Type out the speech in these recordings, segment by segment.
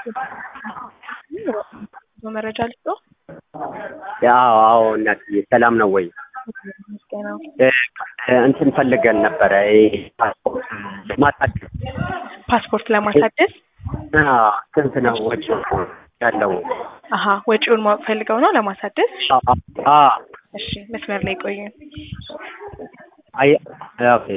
መረጃ ልስጦ ያው አዎ እናትዬ ሰላም ነው ወይ? ምስጋናው እ እንትን ፈልገን ነበረ ይሄ ፓስፖርት ማሳደስ ፓስፖርት ለማሳደስ አዎ፣ ስንት ነው ወጪ ያለው? አሀ ወጪውን ማወቅ ፈልገው ነው ለማሳደስ አ እሺ መስመር ላይ ቆዩን አይ ኦኬ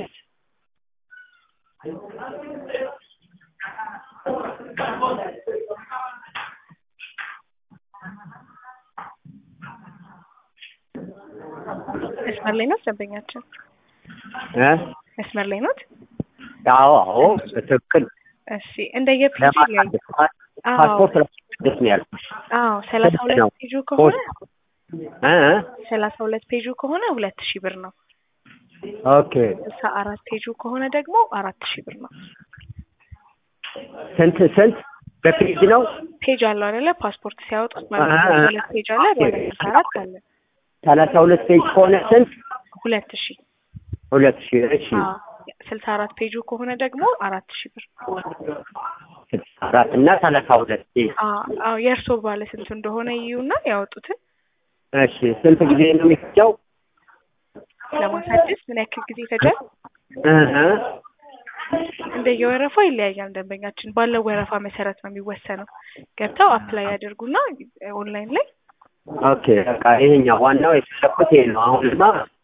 መስመር ላይ ነው ደንበኛችን እ መስመር ላይ ኖት አዎ አዎ በትክክል እሺ እንደየፔጁ ላይ ለማሳደስ ፓስፖርት ለማሳደስ ነው ያልኩሽ። አዎ ሰላሳ ስንት ሁለት ነው? ፔጁ ከሆነ እ እ ሰላሳ ሁለት ፔጁ ከሆነ ሁለት ሺህ ብር ነው ኦኬ ስልሳ አራት ፔጁ ከሆነ ደግሞ አራት ሺህ ብር ነው ስንት ስንት በፔጅ ነው? ፔጅ አለው አይደለ ፓስፖርት ሲያወጡት ማለት አሀ። ነው ሁለት ፔጅ አለ ባለ ስልሳ አራት አለ ሰላሳ ሁለት ፔጅ ከሆነ ስንት? ሁለት ሺህ ሁለት ሺህ እሺ አዎ ስልሳ አራት ፔጁ ከሆነ ደግሞ አራት ሺህ ብር ስልሳ አራት እና ሰላሳ ሁለት ፔጅ አዎ አዎ የእርስዎ ባለ ስንቱ እንደሆነ ይዩና ያወጡትን እሺ ስንት ጊዜ ነው የሚፈጀው? ለማሳደስ ምን ያክል ጊዜ ይፈጃል? እ እ እንደየወረፋው ይለያያል። ደንበኛችን ባለው ወረፋ መሰረት ነው የሚወሰነው። ገብተው አፕላይ ያደርጉና ኦንላይን ላይ ኦኬ በቃ ይሄኛው ዋናው የፈለኩት ይሄ ነው። አሁንማ